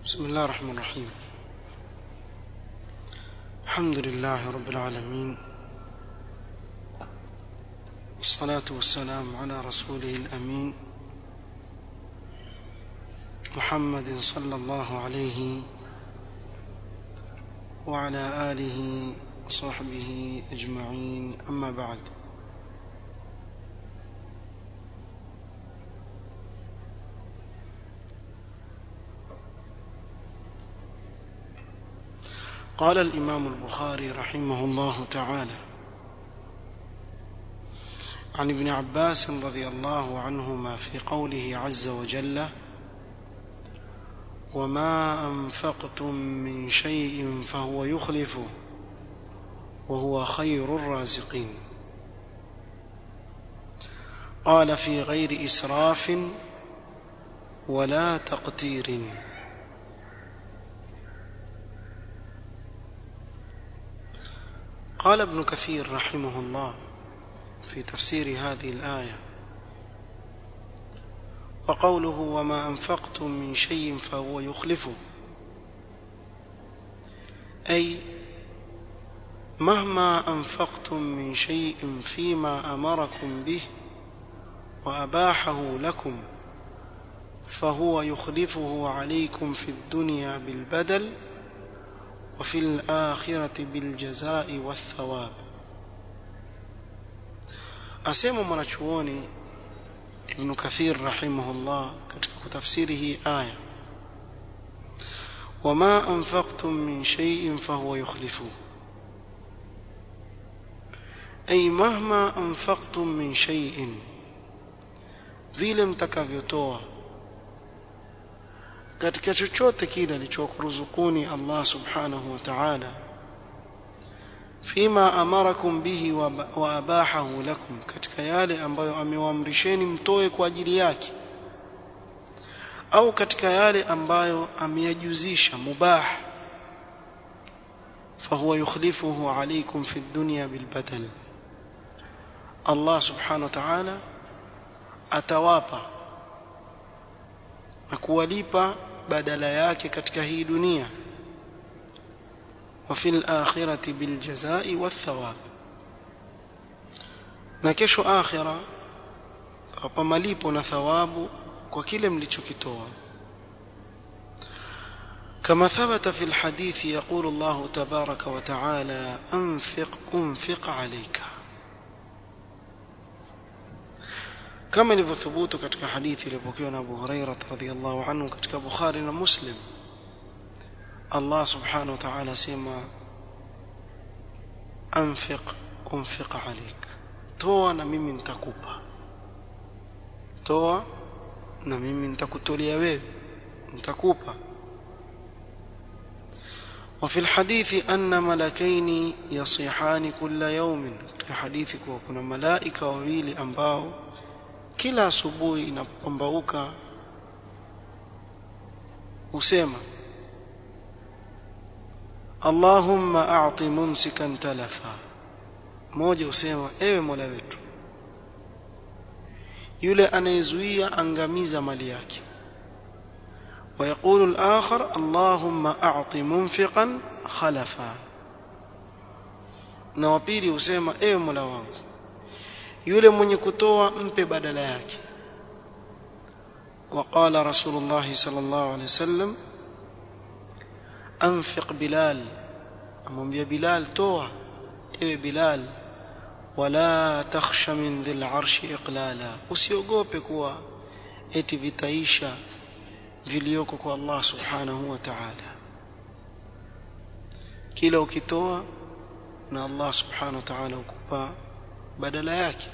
بسم الله الرحمن الرحيم الحمد لله رب العالمين والصلاة والسلام على رسوله الأمين محمد صلى الله عليه وعلى آله وصحبه أجمعين أما بعد قال الإمام البخاري رحمه الله تعالى عن ابن عباس رضي الله عنهما في قوله عز وجل وما أنفقتم من شيء فهو يخلفه وهو خير الرازقين قال في غير إسراف ولا تقتير قال ابن كثير رحمه الله في تفسير هذه الآية وقوله وما أنفقتم من شيء فهو يخلفه أي مهما أنفقتم من شيء فيما أمركم به وأباحه لكم فهو يخلفه عليكم في الدنيا بالبدل وفي الآخرة بالجزاء والثواب asema mwanachuoni ibn kathir rahimahullah katika kutafsiri hii aya wama anfaqtum min shay'in fahuwa yukhlifu ay mahma anfaqtum min shay'in vile mtakavyotoa katika chochote kile alichokuruzukuni Allah subhanahu wa ta'ala fima amarakum bihi wa abahahu lakum katika yale ambayo amewaamrisheni mtoe kwa ajili yake au katika yale ambayo ameyajuzisha mubah fahuwa yukhlifuhu alaykum fi dunya bilbadal Allah subhanahu wa ta'ala atawapa na kuwalipa badala yake katika hii dunia وفي الآخرة بالجزاء والثواب na kesho akhira tawapa malipo na thawabu kwa kile mlichokitoa كما ثبت في الحديث يقول الله تبارك وتعالى أنفق أنفق عليك كما ilivyothubut katika hadithi iliyopokewa na Abu Hurairah radhiyallahu anhu katika Bukhari na Muslim Allah subhanahu wa ta'ala sema anfiq unfiq alik toa na mimi nitakupa toa na mimi nitakutolea wewe nitakupa وفي الحديث أن ملكين يصيحان كل يوم في حديث kuna malaika wawili ambao kila asubuhi inapopambauka husema Allahumma a'ti mumsikan talafa mmoja usema ewe Mola wetu yule anayezuia angamiza mali yake ويقول الآخر اللهم أعط منفقا خلفا na wapili usema ewe Mola wangu yule mwenye kutoa mpe badala yake وقال رسول الله صلى الله عليه وسلم anfiq bilal amwambia bilal toa ewe bilal wala takhsha min dhil arshi iqlala usiogope kuwa eti vitaisha vilioko kwa Allah subhanahu wa ta'ala kila ukitoa na Allah subhanahu wa ta'ala ukupa badala yake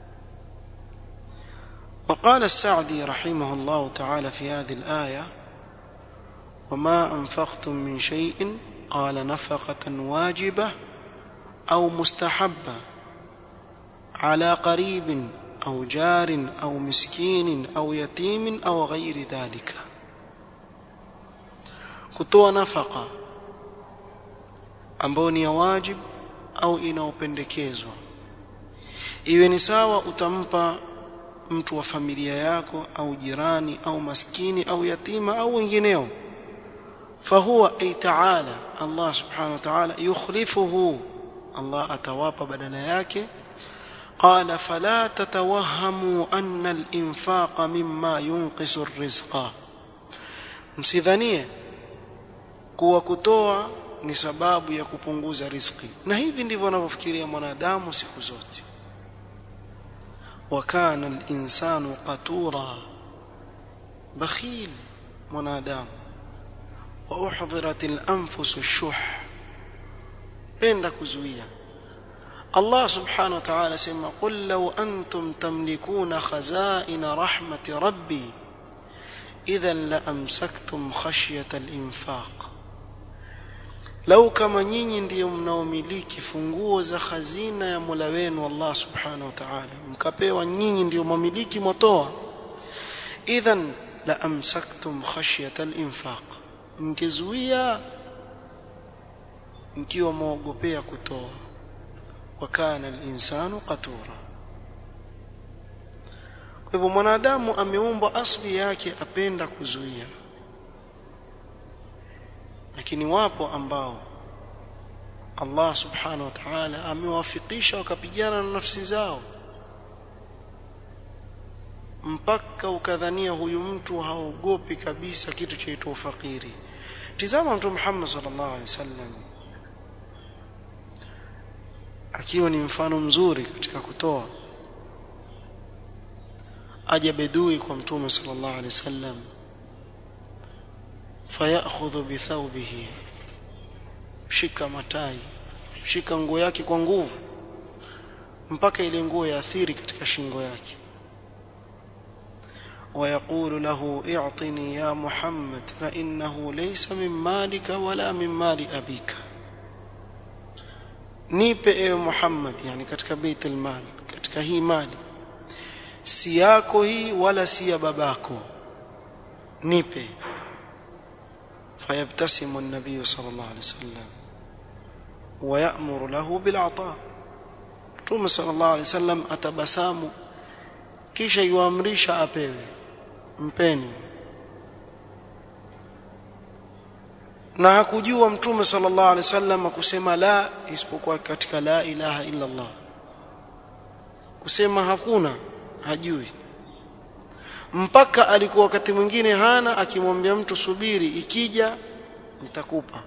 وقال السعدي رحمه الله تعالى في هذه الآية وما أنفقتم من شيء قال نفقة واجبة أو مستحبة على قريب أو جار أو مسكين أو يتيم أو غير ذلك kutoa nafaka ambayo ni ya wajib au inaopendekezwa iwe ni sawa utampa mtu wa familia yako au jirani au maskini au yatima au wengineo فهو أي تعالى الله سبحانه وتعالى يخلفه الله أتواب بدل yake قال فلا تتوهموا أن الإنفاق مما ينقص الرزق msidhanie kuwa kutoa ni sababu ya kupunguza riziki na hivi ndivyo anavyofikiria mwanadamu siku zote وكان الإنسان قتورا بخيل mwanadamu وأحضرت الأنفس الشح بين kuzuia الله سبحانه وتعالى سمى قل لو أنتم تملكون خزائن رحمة ربي إذا لأمسكتم خشية الإنفاق لو كما nyinyi ndiyo mnaomiliki funguo za khazina ya Mola wenu Allah Subhanahu wa Ta'ala mkapewa nyinyi ndiyo mamiliki motoa idhan la amsaktum khashyata al-infaq mkizuia mkiwa muogopea kutoa wa kana al-insanu qatura kwa hivyo mwanadamu ameumbwa asli yake apenda kuzuia lakini wapo ambao Allah subhanahu wa ta'ala amewafikisha wakapigana na nafsi zao mpaka ukadhania huyu mtu haogopi kabisa kitu chaitwa ufakiri tizama mtu Muhammad sallallahu alaihi wasallam akiwa ni mfano mzuri katika kutoa aja bedui kwa mtume sallallahu alaihi wasallam fayakhudhu bithawbihi shika matai shika nguo yake kwa nguvu mpaka ile nguo yaathiri katika shingo yake ويقول له اعطني يا محمد فإنه ليس من مالك ولا من مال أبيك nipe ewe Muhammad yani katika baitul mal katika hii mali si yako hii wala si ya babako nipe fayabtasimu an-nabiy sallallahu alayhi wasallam wa ya'muru lahu bil 'ata Mtume sallallahu alayhi wasallam atabasamu kisha yuamrisha apewe mpeni na hakujua mtume sallallahu alaihi wasallam kusema la isipokuwa katika la ilaha illa Allah kusema hakuna hajui mpaka alikuwa wakati mwingine hana akimwambia mtu subiri ikija nitakupa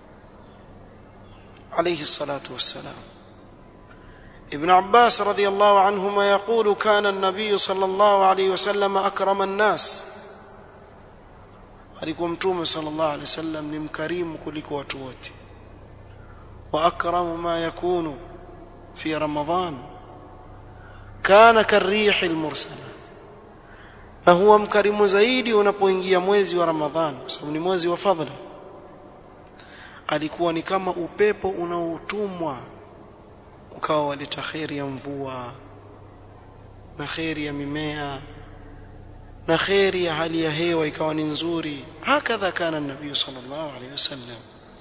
alayhi salatu wassalam ابن عباس رضي الله عنهما يقول كان النبي صلى الله عليه وسلم أكرم الناس alikuwa mtume sallallahu alaihi wasallam ni mkarimu kuliko watu wote wa akramu ma yakunu fi ramadan kana karih almursala na huwa mkarimu zaidi unapoingia mwezi wa ramadhan kwa sababu ni mwezi wa fadhila alikuwa ni kama upepo unaotumwa ukawa waleta kheri ya mvua na kheri ya mimea na kheri ya hali ya hewa ikawa ni nzuri hakadha kana nabii sallallahu alaihi wasallam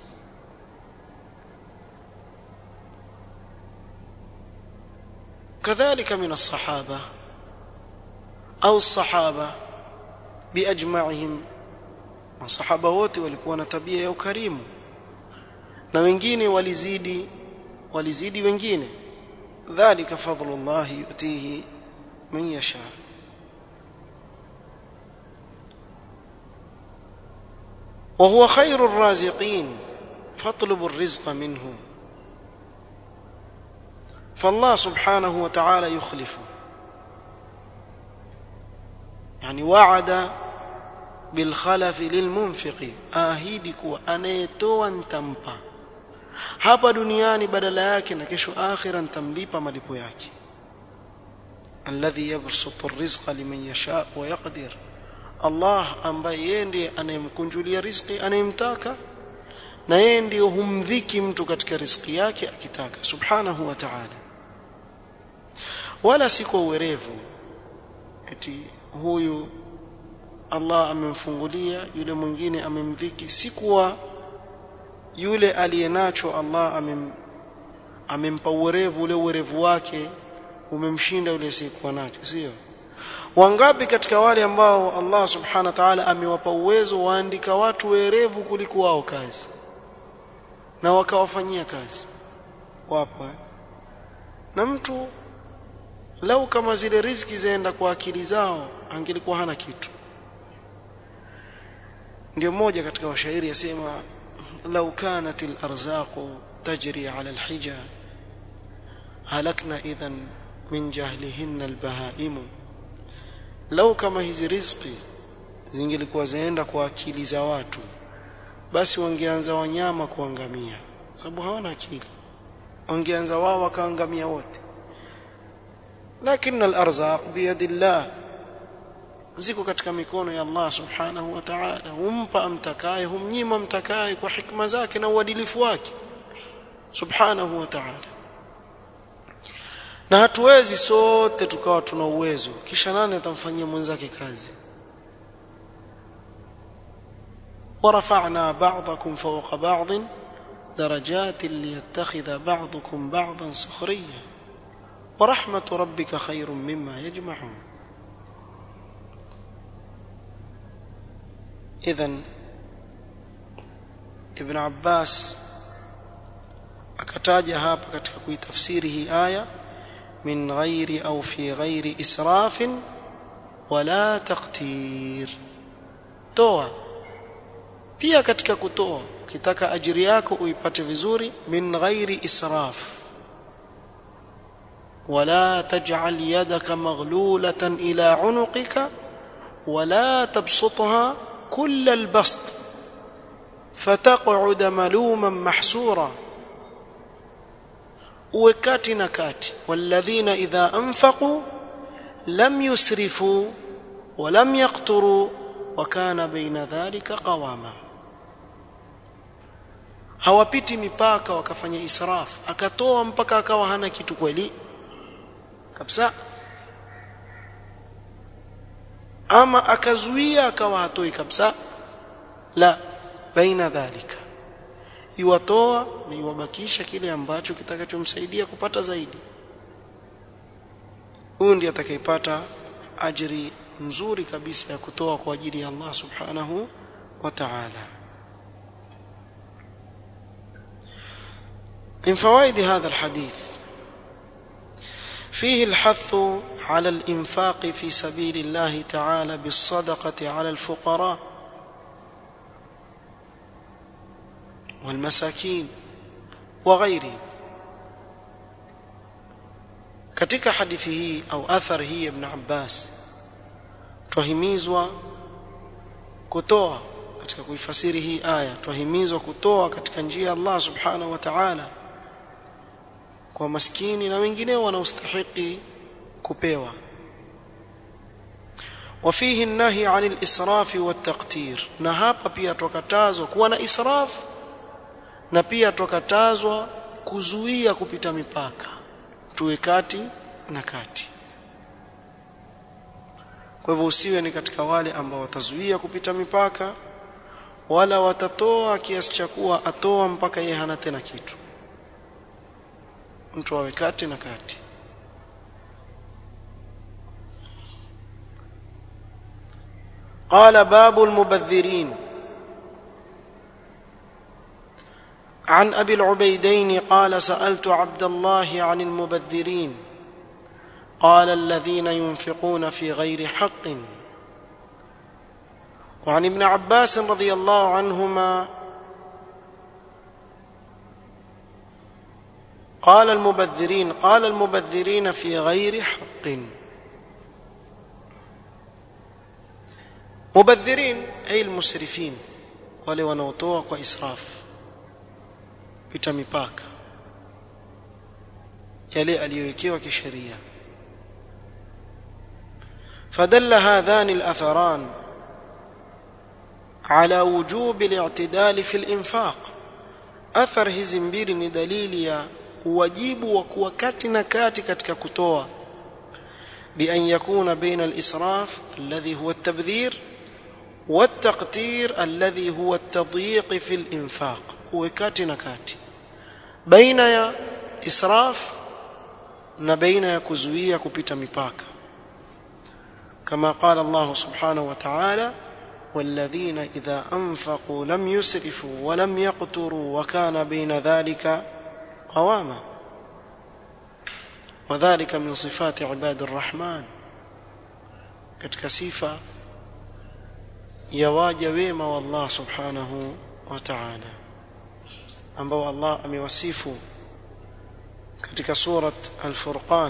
كذلك من الصحابة أو الصحابة بأجمعهم masahaba wote walikuwa na tabia ya ukarimu na wengine walizidi walizidi wengine dhalika fadlullah yutihi man yasha وهو خير الرازقين فاطلبوا الرزق منه فالله سبحانه وتعالى يخلف يعني وعد بالخلف للمنفق ahidi kuwa anayetoa nitampa hapa duniani badala yake na kesho akhira nitamlipa malipo yake alladhi yabsutu arrizqa liman yasha wa yaqdir Allah ambaye yeye ndiye anayemkunjulia riziki anayemtaka na yeye ndiye humdhiki mtu katika riziki yake akitaka subhanahu wa ta'ala wala si kwa uwerevu eti huyu Allah amemfungulia yule mwingine amemdhiki si kuwa yule aliyenacho Allah amem amempa uwerevu ule uwerevu wake umemshinda yule asiyekuwa nacho sio wangapi katika wale ambao Allah subhanahu wa ta'ala amewapa uwezo waandika watu werevu kuliko wao kazi na wakawafanyia kazi wapo eh? na mtu lau kama zile riziki zaenda kwa akili zao angelikuwa hana kitu ndio mmoja katika washairi yasema lau kanat al-arzaqu tajri ala al-hija halakna idhan min jahlihinna al-bahaimu lau kama hizi riziki zingelikuwa zaenda kwa akili za watu basi wangeanza wanyama kuangamia sababu hawana akili wangeanza wao wakaangamia wote lakini al-arzaq biyadillah ziko katika mikono ya Allah subhanahu wa ta'ala humpa amtakaye humnyima amtakaye kwa hikma zake na uadilifu wake subhanahu wa ta'ala na hatuwezi sote tukawa tuna uwezo kisha nani atamfanyia mwenzake kazi ورفعنا بعضكم فوق بعض درجات ليتخذ بعضكم بعضا سخريا ورحمة ربك خير مما يجمعون إذا ابن عباس akataja hapa katika kuitafsiri hii aya min ghairi au fi ghairi israfin wala taqtir toa pia katika kutoa ukitaka ajiri yako uipate vizuri min ghairi israf wala taj'al yadaka maghlulatan ila unuqika wala tabsutha kull albast fataq'ud maluman mahsura uwe kati na kati walladhina idha anfaqu lam yusrifu wa lam yaqturu wa kana baina dhalika qawama hawapiti mipaka wakafanya israf akatoa mpaka akawa hana kitu kweli kabisa ama akazuia akawa hatoi kabisa la baina dhalika iwatoa na iwabakisha kile ambacho kitakachomsaidia kupata zaidi huyu ndiye atakayepata ajiri nzuri kabisa ya kutoa kwa ajili ya Allah subhanahu wa ta'ala من فوائد هذا الحديث فيه الحث على الإنفاق في سبيل الله تعالى بالصدقة على الفقراء والمساكين وغيرهم katika hadithi hii au athari hii ibn Abbas twahimizwa kutoa katika kuifasiri hii aya twahimizwa kutoa katika njia ya Allah subhanahu wa ta'ala kwa maskini na wengineo wanaostahili kupewa وفيه النهي عن الإسراف والتقتير na hapa pia tukatazwa kuwa na israf na pia tukatazwa kuzuia kupita mipaka tuwe kati na kati kwa hivyo usiwe ni katika wale ambao watazuia kupita mipaka wala watatoa kiasi cha kuwa atoa mpaka yeye hana tena kitu mtu awe kati na kati قال باب المبذرين عن ابي العبيدين قال سالت عبد الله عن المبذرين قال الذين ينفقون في غير حق وعن ابن عباس رضي الله عنهما قال المبذرين قال المبذرين في غير حق مبذرين أي المسرفين wale wanaotoa kwa israf pita mipaka yale aliyowekewa kisheria فدل هذان الأثران على وجوب الاعتدال في الإنفاق أثر hizi mbili ni dalili ya uwajibu wa kuwa kati na kati katika kutoa بأن يكون بين الإسراف الذي هو التبذير والتقتير الذي هو التضييق في الإنفاق وكاتي نكاتي بين يا إسراف na baina ya kuzuia kupita mipaka كما قال الله سبحانه وتعالى والذين إذا أنفقوا لم يسرفوا ولم يقتروا وكان بين ذلك قواما وذلك من صفات عباد الرحمن katika sifa ya waja wema wa Allah subhanahu wa ta'ala ambao Allah amewasifu katika surat al-Furqan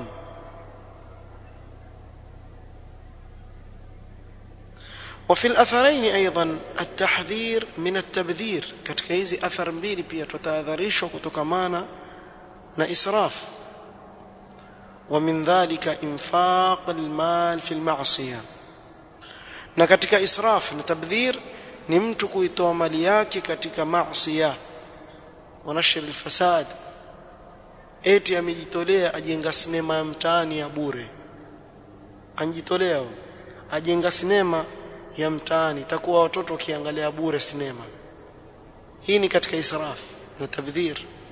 وفي الاثرين ايضا التحذير من التبذير katika hizi athar mbili pia tutahadharishwa kutokamana na israf ومن ذلك انفاق المال في المعصيه na katika israf na tabdhir ni mtu kuitoa mali yake katika maasiya wanashir alfasad eti amejitolea ajenga sinema ya mtaani ya bure anjitolea ajenga sinema ya mtaani takuwa watoto wakiangalia bure sinema hii ni katika israf na tabdhir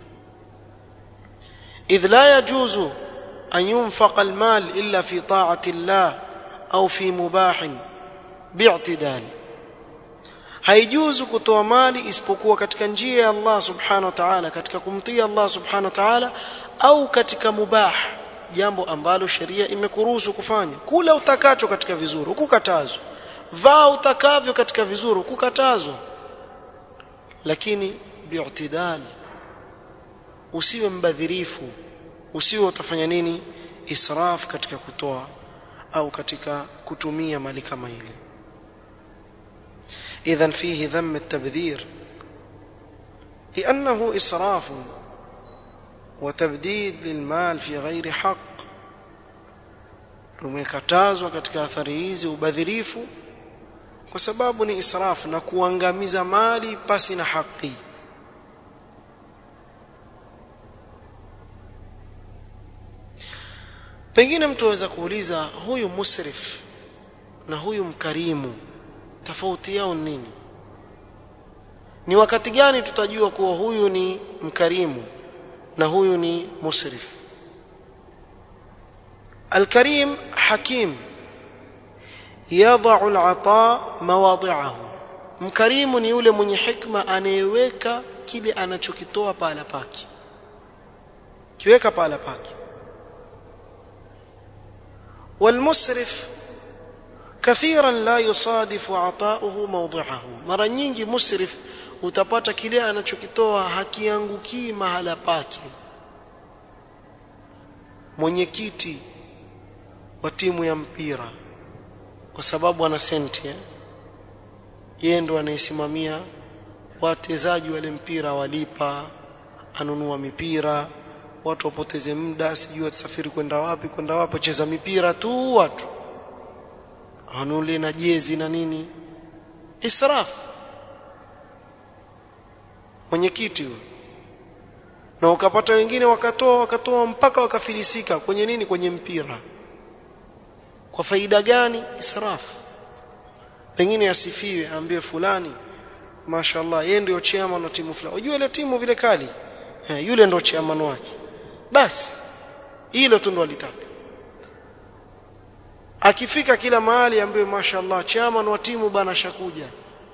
idh la yajuzu an yunfaqa almal illa fi ta'ati Allah au fi mubah bi'tidal haijuzu kutoa mali isipokuwa katika njia ya Allah subhanahu wa ta'ala katika kumtii Allah subhanahu wa ta'ala au katika mubah jambo ambalo sheria imekuruhusu kufanya kula utakacho katika vizuri ukukatazwa vaa utakavyo katika vizuri ukukatazwa lakini bi'tidal usiwe mbadhirifu usiwe utafanya nini israf katika kutoa au katika kutumia mali kama ile اذا فيه ذم التبذير لانه اسراف وتبديد للمال في غير حق tumekatazwa katika athari hizi ubadhirifu kwa sababu ni israfu na kuangamiza mali pasi na haki pengine mtu aweza kuuliza huyu musrif na huyu mkarimu tofauti yao nini ni wakati gani tutajua kuwa huyu ni mkarimu na huyu ni musrif الكريم حكيم يضع العطاء مواضعه mkarimu ni yule mwenye hikma anayeweka kile anachokitoa pahala pake kiweka pahala pake والمسرف كثيرا لا يصادف عطاؤه موضعه mara nyingi musrif utapata kile anachokitoa hakiangukii mahala pake mwenyekiti wa timu ya mpira kwa sababu ana senti eh? yeye ndo anayesimamia wachezaji wale mpira walipa anunua mipira watu wapoteze muda sijui watasafiri kwenda wapi kwenda wapi cheza mipira tu watu anule na jezi na nini israf mwenyekiti huyo na ukapata wengine wakatoa wakatoa mpaka wakafilisika kwenye nini kwenye mpira kwa faida gani israf pengine asifiwe aambiwe fulani mashaallah yeye ndio chairman wa timu fulani unajua ile timu vile kali eh, yule ndio chairman wake basi hilo tu ndo alitaka akifika kila mahali ambaye mashaallah chairman wa timu bana shakuja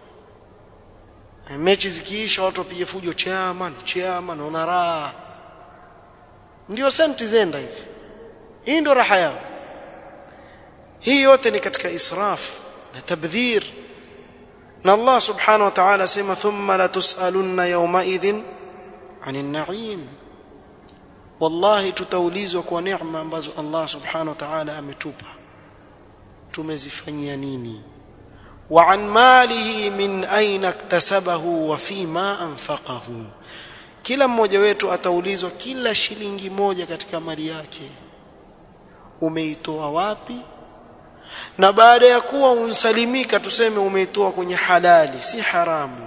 mechi zikiisha watu wapige fujo chairman chairman una raha ndio senti zenda hivi hii ndio raha yao hii yote ni katika israf na tabdhir na Allah subhanahu wa ta'ala sema thumma la tusalunna yawma idhin anin na'im wallahi tutaulizwa kwa neema ambazo Allah subhanahu wa ta'ala ametupa tumezifanyia nini wa an malihi min aina iktasabahu wa fima anfaqahu kila mmoja wetu ataulizwa kila shilingi moja katika mali yake umeitoa wapi na baada ya kuwa unsalimika tuseme umeitoa kwenye halali si haramu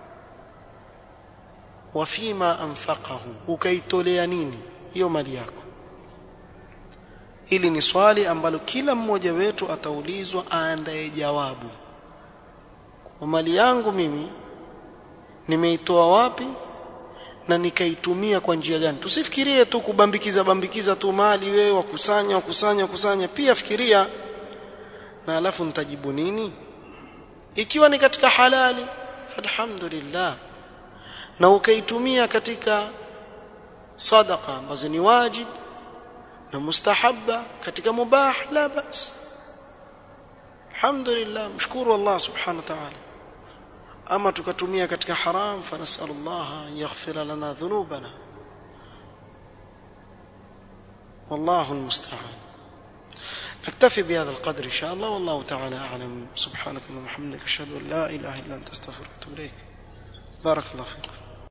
wa fima anfaqahu ukaitolea nini hiyo mali yako hili ni swali ambalo kila mmoja wetu ataulizwa aandae jawabu kwa mali yangu mimi nimeitoa wapi na nikaitumia kwa njia gani tusifikirie tu kubambikiza bambikiza tu mali wewe wakusanya wakusanya wakusanya pia fikiria na alafu nitajibu nini ikiwa ni katika halali falhamdulillah na ukaitumia katika sadaqa ambazo ni wajib na mustahabba katika mubah la bas alhamdulillah mshukuru Allah subhanahu wa ta'ala ama tukatumia katika haram fanasallallahu an yaghfira lana dhunubana والله المستعان نكتفي بهذا القدر إن شاء الله والله تعالى أعلم سبحانك اللهم وبحمدك أشهد أن لا إله إلا أنت أستغفرك وأتوب إليك بارك الله فيكم